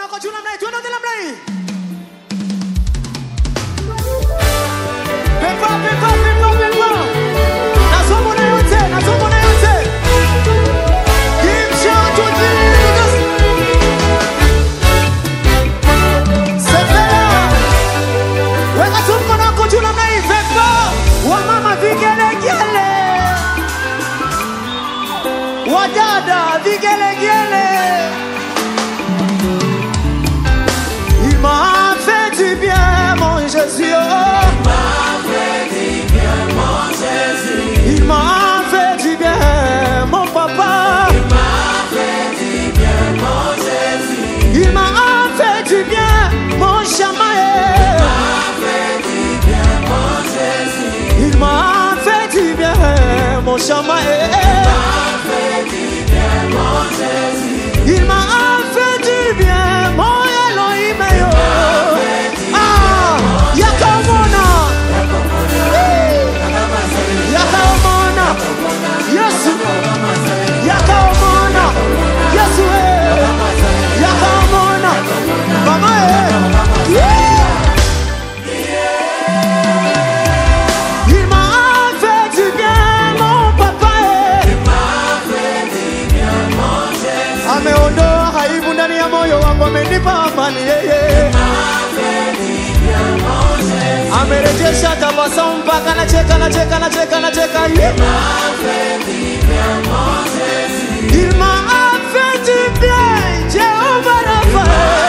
wako juu namna hii, tuende wote namna hii. Pepa, pepa, pepa, pepa. Nasoma na yote, nasoma na yote. Give shout to Jesus. Sepera. Weka tu mkono wako juu namna hii, pepa. Wamama vigelegele. Wadada vigelegele. Il m'a fait du bien, mon Jésus. Il m'a fait du bien, mon papa. Il m'a fait du bien, mon chamae. Il m'a fait du bien, mon chamae. Il m'a fait du bien, mon Elohim. Ah, yakamona. Yakamona. Yesu. Yakamona. Yesu. eh. Yakamona. Mama. eh. Yeah. Il m'a fait du bien, mon papa. eh. Ameondoa aibu ndani ya moyo wangu, amenipa amani yeye. Amerejesha tabasamu mpaka nacheka, nacheka, nacheka, nacheka. Yeah. Il m'a fait du bien, Jehovah Rapha.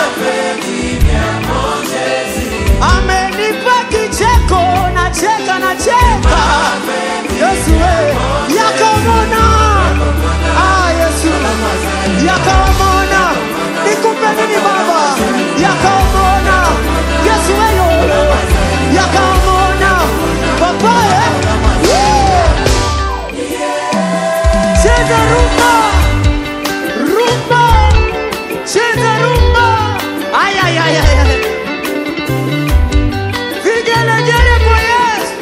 Amenipa kicheko, nacheka, nacheka. Yesu we, yakamona. Ah, Yesu. Yakamona. Nikupe nini baba? Yakamona. Yesu we yo. Yakamona. Papa eh. Yeah. Cheza rumba. Rumba. Cheza rumba. Ay, ay, ay, ay, ay. Vigelegele kwa Yesu.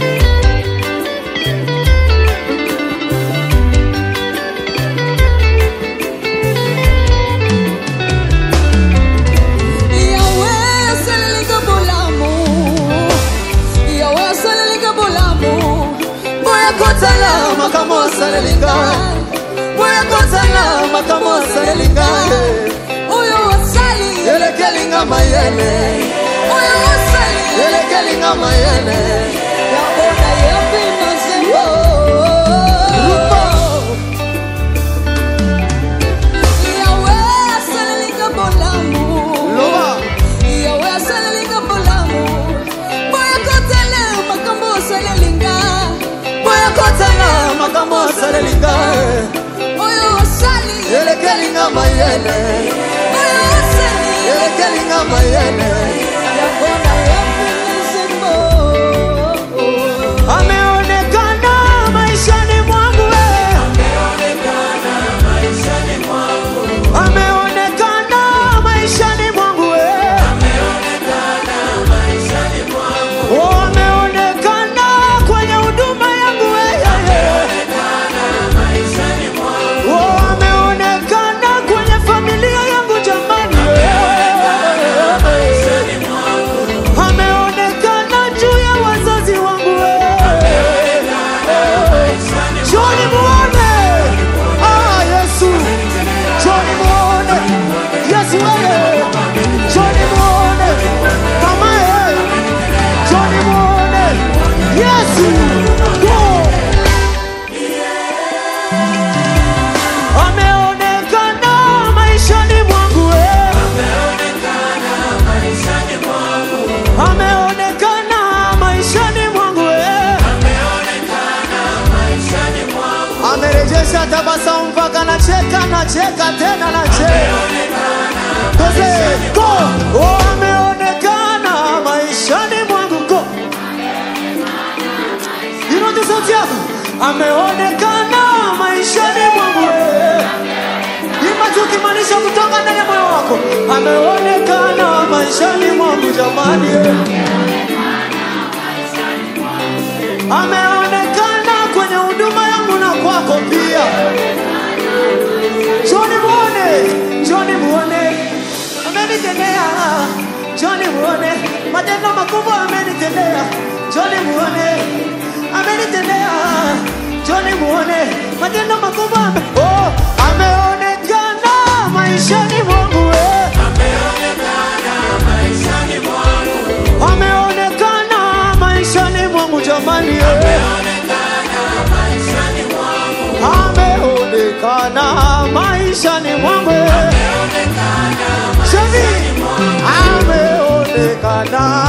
Yahweh asaleleka bolamu Yahweh asaleleka bolamu Boya kotala makamo asaleleka Boya kotala makamo asaleleka Oyo wasali Elekelinga mayele. Oyo wasali Elekelinga mayele. Yabona yepi nazembo Yahweh asaleleka bolamu Loba. yawe asalelinga bolamu boya kotala makambo osalelinga boya kotala makambo asalelinga oyo osali elekelinga mayele oyo osali elekelinga mayele yakona yapinizimbo ameonekana maishani mwangu we. ameonekana maishani mwangu we. Oh, ameonekana kwenye huduma yangu we. Oh, ameonekana kwenye familia yangu jamani we. ameonekana juu ya wazazi wangu we. Njoni muone ah, Yesu, njoni muone Yesu wewe, njoni muone mama wewe, njoni muone Yesu Go. ameonekana maishani mwangu wewe. ameonekana maishani mwangu wewe. amerejesha tabasamu mpaka nacheka nacheka tena nacheka Kose, go oh, ameonekana maishani mwangu go irote sauti yako ameonekana maishani mwangu wewe. imba tu ukimaanisha kutoka ndani ya moyo wako ameonekana maishani mwangu jamani ameonekana kwenye huduma yangu na kwako pia Njoni muone, njoni muone. Ameni Njoni muone matendo makubwa amenitendea. Njoni muone amenitendea. Njoni muone matendo makubwa ame... oh, ameonekana maishani mwangu eh. ameonekana maishani mwangu jamani eh. ameonekana maishani mwangu eh. Shemi, ameonekana